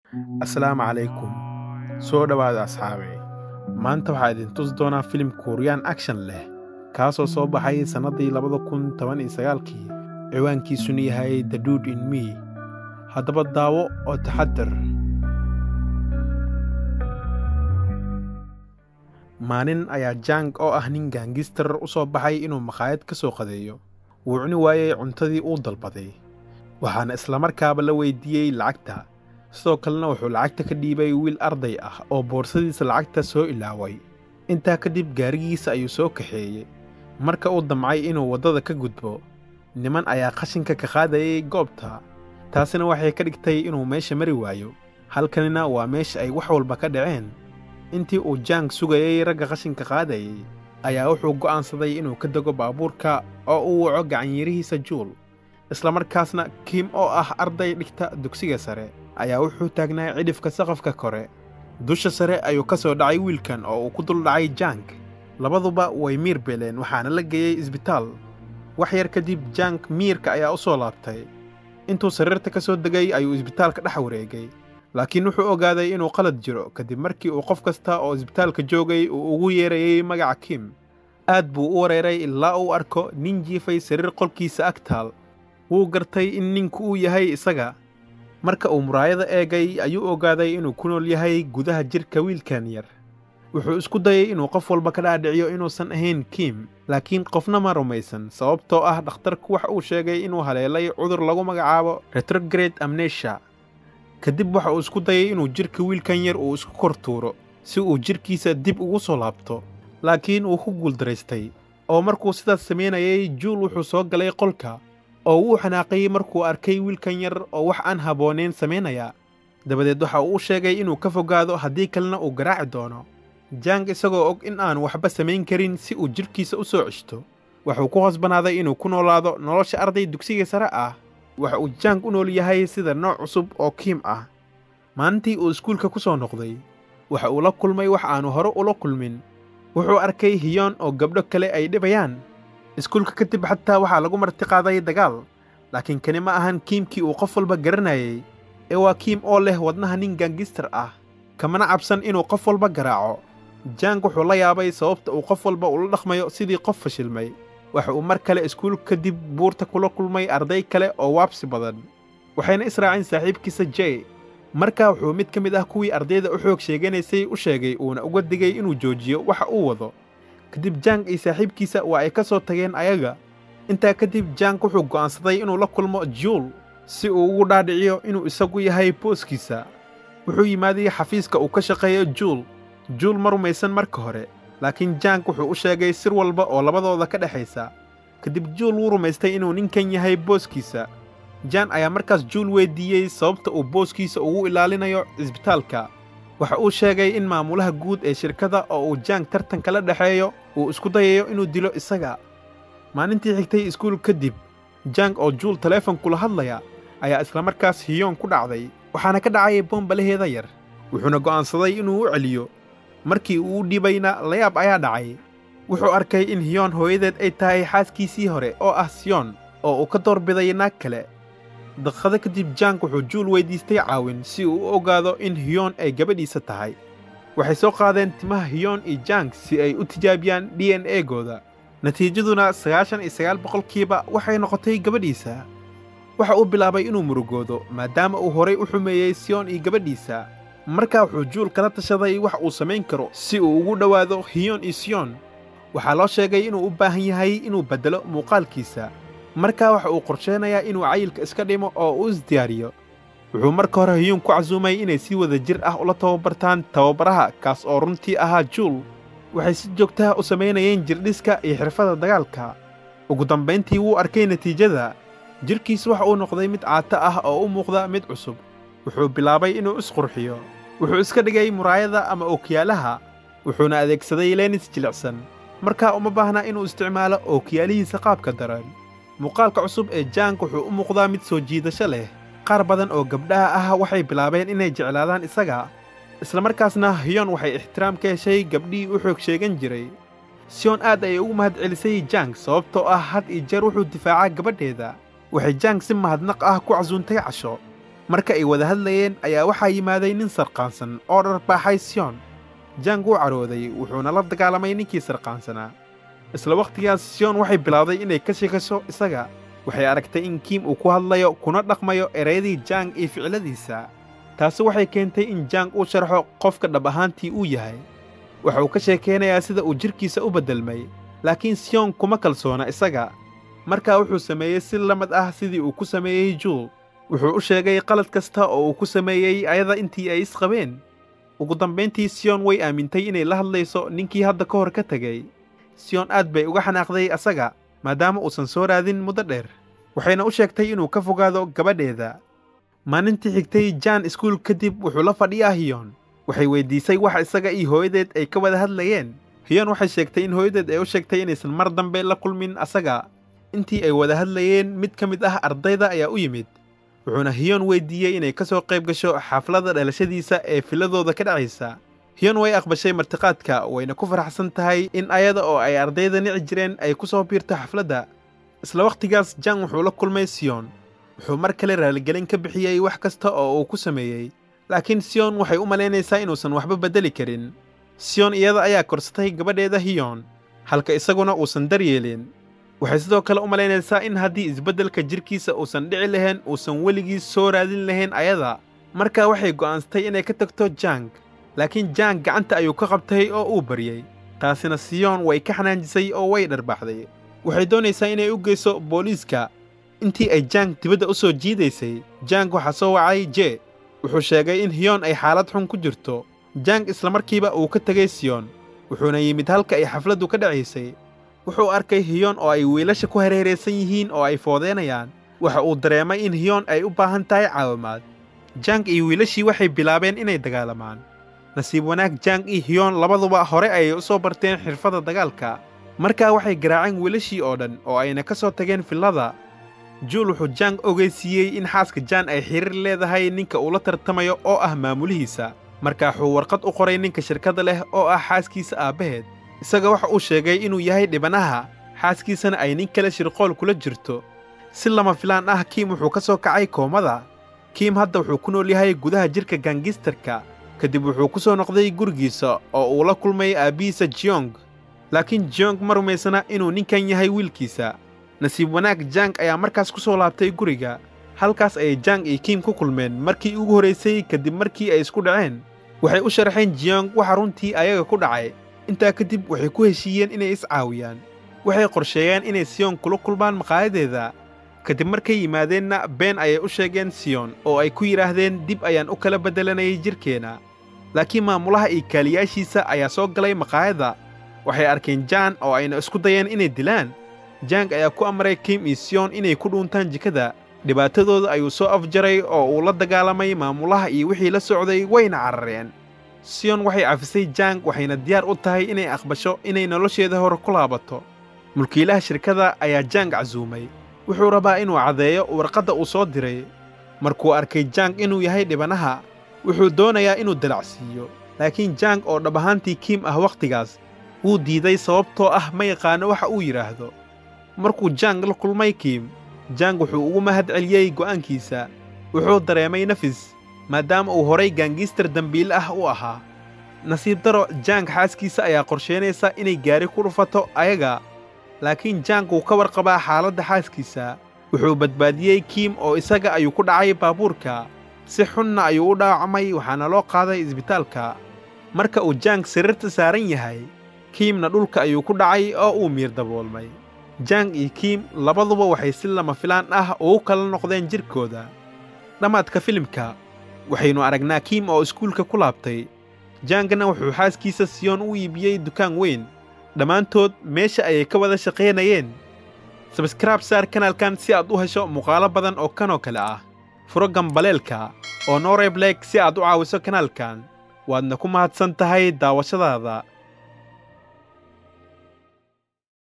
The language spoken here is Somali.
assalaamu calaykum soo dhowaada asxaabe maanta waxaa idin tusi doonaa filim kuuriyaan action leh kaasoo soo baxay sannaddii labada kun toban iyo sagaalkii ciwaankiisuna yahay the dude in me haddaba daawo oo taxadar maalin ayaa jang oo ah nin gaangistar u soo baxay inuu makhaayad ka soo qadeeyo wuu cuni waayey cuntadii uu dalbaday waxaana islamarkaaba la weydiiyey lacagta sidoo kalena wuxuu lacagta ka dhiibay wiil arday ah oo boorsadiisa lacagta soo ilaaway intaa kadib gaarigiisa ayuu soo kaxeeyey marka uu damcay inuu waddada ka gudbo niman ayaa qashinka ka qaadayay goobta taasina waxay ka dhigtay inuu meesha mari waayo halkanina waa meesha ay wax walba ka dhaceen intii uu jang sugayey ragga qashinka qaadayay ayaa wuxuu go'aansaday inuu ka dego baabuurka oo uu waco gacanyarihiisa juul islamarkaasna kiim oo ah arday dhigta dugsiga sare ayaa wuxuu taagnaa cidhifka saqafka kore dusha sare ayuu ka soo dhacay wiilkan oo uu ku dul dhacay jang labaduba way miir beeleen waxaana la geeyey isbitaal wax yar kadib jang miirka ayaa u soo laabtay intuu sariirta ka soo degay ayuu isbitaalka dhex wareegay laakiin wuxuu ogaaday inuu qalad jiro kadib markii uu qof kasta oo isbitaalka joogay uu ugu yeerayey magaca kim aad buu u wareeray ilaa uu arko nin jiifay sariir qolkiisa ag taal wuu gartay in ninku uu yahay isaga marka uu muraayada eegay ayuu ogaaday inuu ku nool yahay gudaha jidhka wiilkan yar wuxuu isku dayay inuu qof walba ka dhaadhiciyo inuusan ahayn kiim laakiin qofna ma rumaysan sababtoo ah dhakhtarku wax uu sheegay inuu haleelay cudur lagu magacaabo retrograde amnesia kadib waxa uu isku dayay inuu jidhka wiilkan yar uu isku kor tuuro si uu jidhkiisa dib ugu soo laabto laakiin wuu ku guuldaraystay oo markuu sidaas samaynayay juul wuxuu soo galay qolka oo wuu xanaaqay markuu arkay wiilkan yar oo wax aan habboonayn samaynaya dabadeed waxa uu u sheegay inuu ka fogaado haddii kalena uu garaaci doono jang isagoo og in aanu waxba samayn karin si uu jidhkiisa u soo ceshto wuxuu ku khasbanaaday inuu ku noolaado nolosha arday dugsiga sare ah waxa uu jang u nool yahay sida nooc cusub oo kiim ah maalintii uu iskuulka ku soo noqday waxa uu la kulmay wax aanu hore ula kulmin wuxuu arkay hiyoon oo gabdho kale ay dhibayaan iskuulka kadib xataa waxaa lagu martiqaaday dagaal laakiin kani ma ahan kiimkii uu qof walba garanayay ee waa kiim oo leh wadnaha nin gaangistar ah kamana cabsan inuu qof walba garaaco jang wuxuu la yaabay sababta uu qof walba ula dhaqmayo sidii qof fashilmay waxa uu mar kale iskuul kadib buurta kula kulmay arday kale oo waabsi badan waxayna israaceen saaxiibkiisa jey markaa wuxuu mid ka mid ah kuwii ardayda u xoog sheeganaysay u sheegay uuna uga digay inuu joojiyo waxa uu wado kadib jang iyo saaxiibkiisa waa ay ka soo tageen ayaga intaa kadib jang wuxuu go'aansaday inuu la kulmo juul si uu ugu dhaadhiciyo inuu isagu yahay booskiisa wuxuu yimaaday xafiiska uu ka shaqeeyo juul juul ma rumaysan marka hore laakiin jang wuxuu u sheegay sir walba oo labadooda ka dhexaysa kadib juul wuu rumaystay inuu ninkan yahay booskiisa jan ayaa markaas juul weyddiiyey sababta uu booskiisa ugu ilaalinayo cisbitaalka waxa uu sheegay in maamulaha guud ee shirkadda oo uu jang tartan kala dhexeeyo uu isku dayayo inuu dilo isaga maalintii xigtay iskuul kadib jang oo juul taleefon kula hadlaya ayaa islamarkaas hiyoon ku dhacday waxaana ka dhacay bombalaheeda yar wuxuuna go'aansaday inuu u celiyo markii uu u dhibayna layaab ayaa dhacay wuxuu arkay in hiyoon hooyadeed ay tahay xaaskiisii hore oo ah siyoon oo uu ka doorbiday naag kale daqiiqado kadib jang wuxuu juul weyddiistay caawin si uu u ogaado in hiyoon ay gabadhiisa tahay waxay soo qaadeen timaha hiyoon iyo jang si ay u tijaabiyaan d n egooda natiijaduna sagaashan iyo sagaal boqolkiiba waxay noqotay gabadhiisa waxa uu bilaabay inuu murugoodo maadaama uu horay u xumeeyey siyoon iyo gabadhiisa markaa wuxuu juul kala tashaday wax uu samayn karo si uu ugu dhowaado hiyoon iyo siyoon waxaa loo sheegay inuu u baahan yahay inuu beddelo muuqaalkiisa markaa waxa uu qorsheynayaa inuu cayilka iska dhimo oo uu isdiyaariyo wuxuu marka hore hiyuun ku casuumay inay si wada jir ah ula tababartaan tababaraha kaas oo runtii ahaa juul waxay si joogtaha u samaynayeen jirdhiska iyo xirfadda dagaalka ugu dambayntii wuu arkay natiijada jidhkiis waxa uu noqday mid caato ah oo u muuqda mid cusub wuxuu bilaabay inuu isqurxiyo wuxuu iska dhigay muraayada ama ookiyaalaha wuxuuna adeegsaday leenis jilicsan markaa uma baahna inuu isticmaalo ookiyaalihiisa qaabka daran muuqaalka cusub ee jang wuxuu u muuqdaa mid soo jiidasho leh qaar badan oo gabdhaha ah waxay bilaabeen inay jeclaadaan isaga islamarkaasna hiyoon waxay ixtiraam ka heshay gabdhihii u xoog sheegan jiray siyoon aad ayay ugu mahad celisay jang sababtoo ah had iyo jeer wuxuu difaacaa gabadheeda waxay jang si mahadnaq ah ku casuuntay casho marka ay wada hadlayeen ayaa waxaa yimaaday nin sarqaansan oo dharbaaxay siyon jang wuu carooday wuxuuna la dagaalamay ninkii sarqaansanaa isla wakhtigaas siyon waxay bilowday inay ka sheekasho isaga waxay aragtay in kiim uu ku hadlayo kuna dhaqmayo erayadii jang iyo ficiladiisa taasi waxay keentay in jang uu sharxo qofka dhab ahaantii uu yahay waxa uu ka sheekaynayaa sida uu jidhkiisa u beddelmay laakiin siyon kuma kalsoona isaga markaa wuxuu sameeyey si la mid ah sidii uu ku sameeyey juul wuxuu u sheegay qalad kasta oo uu ku sameeyey ayada intii ay isqabeen ugu dambayntii siyon way aamintay inay la hadlayso ninkii hadda ka hor ka tegey siyon aad bay uga xanaaqday asaga maadaama uusan soo raadin muddo dheer waxayna u sheegtay inuu ka fogaado gabadheeda maalintii xigtay jaan iskuul kadib wuxuu la fadhiyaa hiyon waxay weyddiisay wax isaga iyo hooyadeed ay ka wada hadlayeen hiyon waxay sheegtay in hooyadeed ay u sheegtay inaysan mar dambe la kulmin asaga intii ay wada hadlayeen mid ka mid ah ardayda ayaa u yimid wuxuuna hiyon weyddiiyey inay ka soo qayb gasho xafladda dhalashadiisa ee filadooda ka dhacaysa hiyon way aqbashay martiqaadka wayna ku faraxsan tahay in ayada oo ay ardayda nici jireen ay ku soo biirto xafladda isla wakhtigaas jang wuxuu la kulmay siyon wuxuu mar kale raaligelin ka bixiyey wax kasta oo uu ku sameeyey laakiin siyon waxay u malaynaysaa inuusan waxba beddeli karin siyon iyada ayaa korsatay gabadheeda hiyon halka isaguna uusan daryeelin waxay sidoo kale u malaynaysaa in haddii isbeddelka jidhkiisa uusan dhici lahayn uusan weligiis soo raadin lahayn ayada markaa waxay go'aansatay inay ka tagto jang laakiin jang gacanta ayuu ka qabtay oo uu baryey taasina siyon way ka xanaanjisay oo way dharbaaxday waxay doonaysaa inay u geyso booliiska intii ay jang dibadda u soo jiidaysay jang waxaa soo wacay je wuxuu sheegay in hiyon ay xaalad xun ku jirto jang islamarkiiba uu ka tegay siyon wuxuuna yimid halka ay xafladdu ka dhacaysay wuxuu arkay hiyon oo ay wiilasha ku hareeraysan yihiin oo ay foodeenayaan waxa uu dareemay in hiyon ay u baahan tahay caawimaad jang iyo wiilashii waxay bilaabeen inay dagaalamaan nasiib wanaag jang iyo hiyon labaduba hore ayay u soo barteen xirfadda dagaalka markaa waxay garaaceen wiilashii oo dhan oo ayna ka soo tageen fillada juul wuxuu jang ogeysiiyey in xaaska jaan ay xiriir leedahay ninka uu la tartamayo oo ah maamulihiisa markaa wuxuu warqad u qoray ninka shirkadda leh oo ah xaaskiisa aabbaheed isaga waxa uu sheegay inuu yahay dhibanaha xaaskiisana ay nin kale shirqool kula jirto si lama filaan ah kiim wuxuu ka soo kacay koomada kiim hadda wuxuu ku nool yahay gudaha jidhka gangistarka kadib wuxuu ku soo noqday gurigiisa oo uu la kulmay aabbihiisa jiyong laakiin jiyong ma rumaysana inuu ninkan yahay wiilkiisa nasiib wanaag jang ayaa markaas ku soo laabtay guriga halkaas ayay jang iyo kiim ku kulmeen markii ugu horraysay kadib markii ay isku dhaceen waxay u sharaxeen jiyong waxa runtii ayaga ku dhacay intaa kadib waxay ku heshiiyeen inay iscaawiyaan waxay qorsheeyeen inay siyon kula kulmaan maqaayadeeda kadib markay yimaadeenna been ayay u sheegeen siyon oo ay ku yidhaahdeen dib ayaan u kala beddelanayay jidhkeenna laakiin maamulaha iyo kaaliyaashiisa ayaa soo galay maqaayadda waxay arkeen jaan oo ayna isku dayeen inay dilaan jang ayaa ku amray kim iyo siyon inay ku dhuuntaan jikada dhibaatadooda ayuu soo afjaray oo uu la dagaalamay maamulaha iyo wixii la socday wayna carareen siyon waxay cafisay jang waxayna diyaar u tahay inay aqbasho inay nolosheeda hore ku laabato mulkiilaha shirkada ayaa jang casuumay wuxuu rabaa inuu caddeeyo warqadda uu soo diray markuu arkay jang inuu yahay dhibanaha wuxuu doonayaa inuu dalacsiiyo laakiin jang oo dhab ahaantii kiim ah wakhtigaas wuu diiday sababtoo ah ma yaqaano waxa uu yidhaahdo markuu jang la kulmay kiim jang wuxuu ugu mahad celiyey go'aankiisa wuxuu dareemay nafis maadaama uu horay gaangiistar dembiile ah u ahaa nasiib daro jang xaaskiisa ayaa qorsheynaysa inay gaari ku dhufato ayaga laakiin jang wuu ka warqabaa xaaladda xaaskiisa wuxuu badbaadiyey kiim oo isaga ayuu ku dhacay baabuurka si xunna ayuu u dhaawacmay waxaana loo qaaday isbitaalka marka uu jang sariirta saaran yahay kiimna dhulka ayuu ku dhacay oo uu miir daboolmay jang iyo kiim labaduba waxay si lama filaan ah ugu kala noqdeen jidhkooda dhammaadka filimka waxaynu aragnaa kiim oo iskuulka ku laabtay jangna wuxuu xaaskiisa siyoon u iibiyey dukaan weyn dhammaantood meesha ayay ka wada shaqaynayeen sabskraib saar kanaalkan si aad u hesho muuqaalo badan oo kanoo kale ah furo gambaleelka oo nooreebleeg si aad u caawiso kanaalkan waadna ku mahadsan tahay daawashadaada